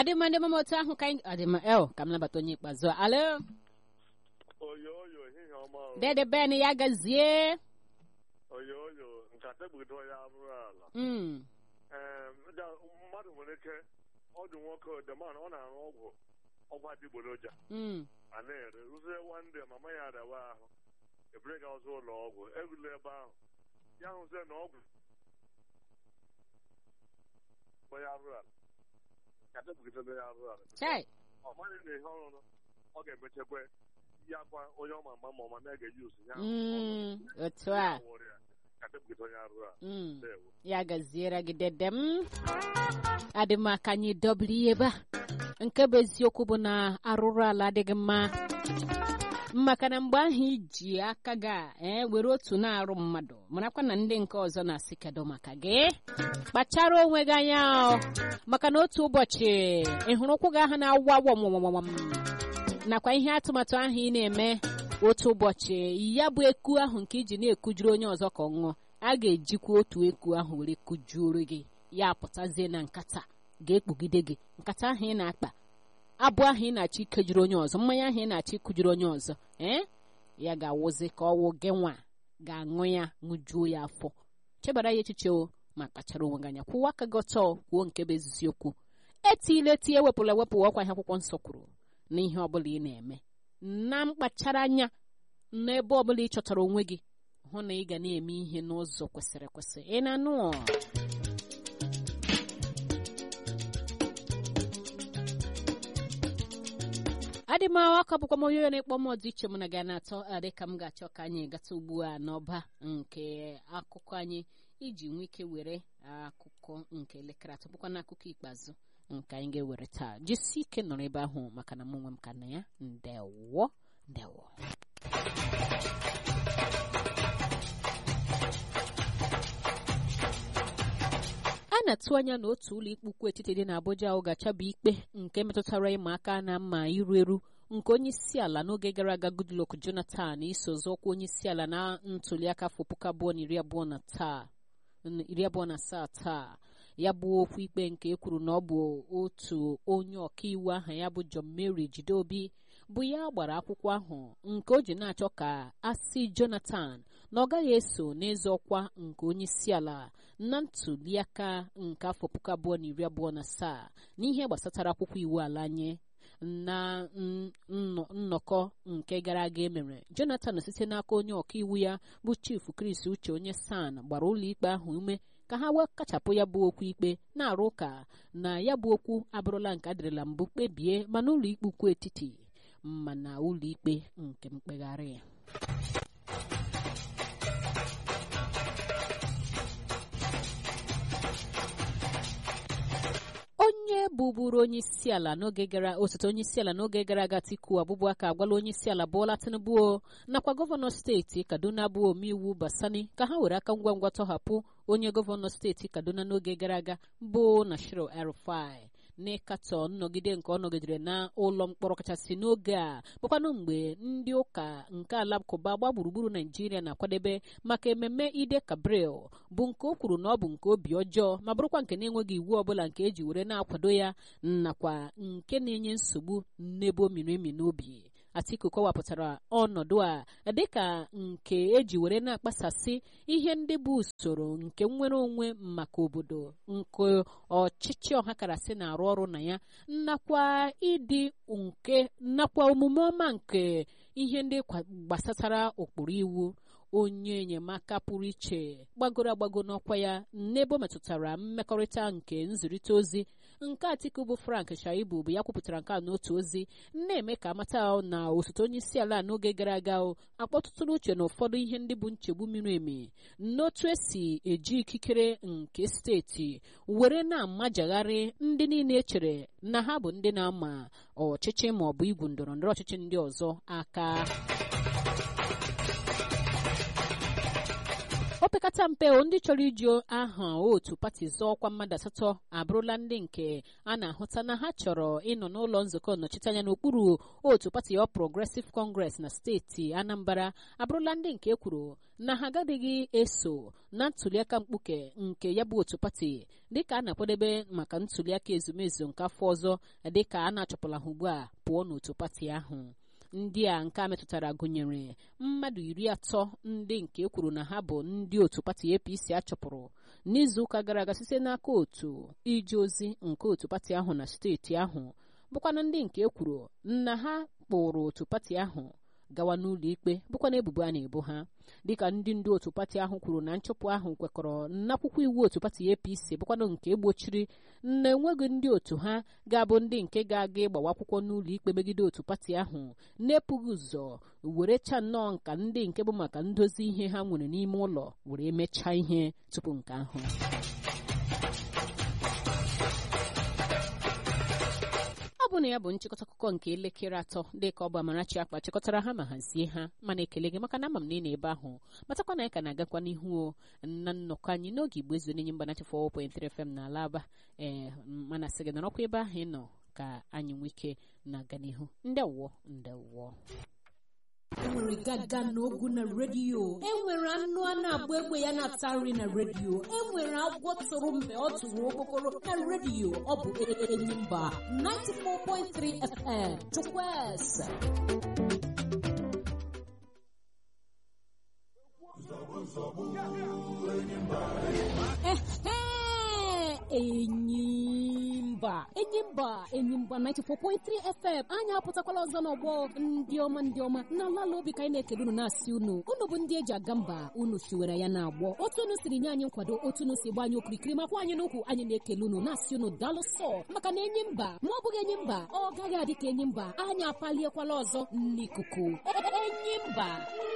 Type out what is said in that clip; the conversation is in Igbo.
adịmma ndị mama otu ahụ ka anyị adịmma el ka m nabata onye ikpeazụ a. alo oyo oyo ehihie ọma o. dede ben ya gazie oyo oyo nkata egbugido ya abụrụ ala Mm, Ee, da- mmadụ nwere ike ọdụ nwoke deman ọ na-aṅụ ọgwụ ọgwụ adịgboroja mm, a na-ere rụzie wande mama ya adawa ahụ ebere ga ọzọ ụlọ ọgwụ erula ebe ahụ ya hụzie na ọgwụ bụ ya arụ ala nkata egbugido ya arụ ala chai ọ maghị na ihe ọrụ ọ ga-emechekwa ya kwa onye ọma mma ma ọma na ga-eji usu ya Mm, otu a wụrụ ya nkata egbugido ya arụ ala Mm, ndewo ya gaziere gị dede m adịmma ka anyị dobere ihe ebe a nke bụ eziokwu bụ na arụrụ ala adịghị mma maka na mgbe ahụ iji aka gị a ee were otu na-arụ mmadụ marakwa na ndị nke ọzọ na-asị kedu maka gị kpachara onwe gị anya o, maka na otu ụbọchị ị hụrụ ụkwụ gị ahụ na-awa wọmwọmwọm nakwa ihe atụmatụ ahụ ị na-eme otu ụbọchị ya bụ eku ahụ nke iji na-ekujuru onye ọzọ ka ọ ṅụọ a ga-ejikwa otu eku ahụ were kujuoro gị ya pụtazie na nkata ga-ekpugide gị nkata ahụ ị na-akpa abụ ahụ ị na-achọ ikejuru onye ọzọ mmanya ahụ ị na-achọ ikujuru onye ọzọ ee ya ga-awụzi ka ọwụ gị nwa ga-aṅụ ya ṅụjuo ya afọ chebara ya echiche o ma kpachara onwe gị anya kwụwa aka gị ọtọ kwuo nke bụ eziokwu etile eti ewepụla ewepụ ọkwa ihe akwụkwọ nsọ kwuru na ihe ọbụla ị na-eme na mkpachara anya n'ebe ọbụla ị chọtara onwe gị hụ na ị ga na-eme ihe n'ụzọ kwesịrị ekwesị ị na-anụ ọ? adị m aka bụkwa m onye onye na-ekpọ m ọdị iche mụ na gị na-atọ adị ka m ga-achọ ka anyị gata ugbu a n'ọba nke akụkọ anyị iji nwee ike were akụkọ nke elekere atọ bụkwa n'akụkọ ikpeazụ nke anyị ga-ewere taa jisi ike nọrọ ebe ahụ maka na mụ onwe m ka na ya ndewo ndewo a na-atụ anya na otu ụlọ ikpe ukwu etiti dị n'Abuja ahụ ga-achaba ikpe nke metụtara ịma aka na mma iru eru nke onye isi ala n'oge gara aga Goodluck Jonathan iso zọkwa onye isi ala na ntuliaka afọ puku abụọ na iri abụọ na taa iri abụọ na asaa taa ya bụ okwu ikpe nke e kwuru na ọ bụ otu onye ọkaiwu aha ya bụ John Mary Jideobi bụ ya gbara akwụkwọ ahụ nke o ji na-achọ ka a sị Jonathan na ọ gaghị eso n'ịzọ ọkwa nke onye isi ala na ntuliaka nke afọ puku abụọ na iri abụọ na asaa n'ihe gbasatara akwụkwọ iwu ala nye na nnọ- nnọkọ nke gara aga emere Jonathan site n'aka onye ọkaiwu ya bụ chief Chris Uche onye San gbara ụlọikpe ahụ ume ka ha wee kachapụ ya bụ okwu ikpe na-arụ ụka na ya bụ okwu abụrụla nke adịrịla mbụ kpebie mana ụlọikpe ukwu etiti mana ụlọikpe nke mkpegharị ya onye bụburu onye isi ala n'oge gara osote onye isi ala n'oge gara aga Atiku Abubakar agwala onye isi ala Bola Tinubu o, nakwa gọvanọ steeti Kaduna bụ omeiwu Basani ka ha were aka ngwa ngwa tọhapụ onye gọvanọ steeti Kaduna n'oge gara aga bụ Nashiru El-Rufai n'ịkatọ nnọgide nke ọ nọgidere na ụlọ mkpọrọ kachasị n'oge a bụkwanụ mgbe ndị ụka nke alakụba gba gburugburu naijiria na-akwadebe maka ememme ide kabril bụ nke o kwuru na ọ bụ nke obi ọjọọ ma bụrụkwa nke na-enweghị iwu ọbụla nke eji were na-akwado ya nakwa nke na-enye nsogbu n'ebe o miri emi n'obi Atiku kọwapụtara ọnọdụ a dịka nke eji were na-akpasasị ihe ndị bụ usoro nke nnwere onwe maka obodo nke ọchịchị ọhakarasị na-arụ ọrụ na ya nakwa ịdị nke nakwa omume ọma nke ihe ndị kwa- gbasatara ụkpụrụ iwu onye enyemaka pụrụ iche gbagoro agbago n'ọkwa ya n'ebe o metụtara mmekọrịta nke nzirịta ozi nke Atiku bụ Frank Shaibu bụ ya kwupụtara nke a n'otu ozi na-eme ka amata na osote onye isi ala n'oge gara aga o, akpọtụtụrụ uche na ụfọdụ ihe ndị bụ nchegbu miri emi n'otu esi eji ikikere nke steeti were na-amajagharị ndị niile echere na ha bụ ndị na-ama ọchịchị ma ọ bụ igwu ndọrọ ndọrọ ọchịchị ndị ọzọ aka o opekata mpe ndị chọrọ iji aha otu pati zọọ ọkwa mmadụ asatọ abụrụla ndị nke a na-ahụta na ha chọrọ ịnọ n'ụlọ nzukọ nnọchiteanya n'okpuru otu pati ọ Progressive Congress na steeti Anambra abụrụla ndị nke ekwuru na ha agaghị eso na ntuliaka mkpuke nke ya bụ otu pati dịka a na-akwadebe maka ntuliaka ezumezu nke afọ ọzọ dịka a na-achọpụla ha ugbu a pụọ n'otu pati ahụ ndị a nke a metụtara gụnyere mmadụ iri atọ ndị nke kwuru na ha bụ ndị otu pati APC achọpụrụ n'izuụka gara aga site n'aka otu ije ozi nke otu pati ahụ na steeti ahụ bụkwana ndị nke kwuru na ha kpụrụ otu pati ahụ gawa n'ụlọ ikpe bụkwana ebubo a na-ebo ha dịka ndị ndu otu pati ahụ kwuru na nchụpụ ahụ kwekọrọ n'akwụkwọ iwu otu pati APC bụkwana nke egbochiri na enweghị ndị otu ha ga-abụ ndị nke ga-aga ịgbawa akwụkwọ n'ụlọ ikpe megide otu pati ahụ na-epughị ụzọ were cha nnọọ nka ndị nke bụ maka ndozi ihe ha nwere n'ime ụlọ were mechaa ihe tupu nke ahụ ọ bụ na ya bụ nchịkọta akụkọ nke elekere atọ dịka ọ bụ Amarachi akpa chịkọtara ha ma hazie ha mana ekele gị maka na ama m na ị na-ebe ahụ matakwa na anyị ka na-agakwa n'ihu na nnọkọ anyị n'oge igbo ezu n'enye mgbanachi 4.3 FM na alaba ee mana sị gị nọrọkwa ebe ahụ ị nọ ka anyị nwee ike na-aga n'ihu ndewọ ndewọ enwere gaga n'ogu na redio enwere anụ a na-agba egbe ya na-ata nri na redio enwere agwọ tụrụ mgbe ọ tụrụ okpokoro na redio ọ bụ Enyimba 94.3 FM Chukwueze Enyimba Enyimba Enyimba 94.3 FM anyị apụtakwala ọzọ n'ọgbọ ndị ọma ndị ọma na ala obi ka anyị na-ekele unu na-asị unu unu bụ ndị eji aga mba unu siwere ya na-agbọ otu unu siri nye anyị nkwado otu unu si gba anyị okirikiri makwa anyị n'ukwu anyị na-ekele unu na-asị unu daalụ sọ maka na enyi mba ma ọ bụghị enyi mba ọ gaghị adị ka enyi mba anyị apaliekwala ọzọ n'ikuku enyi mba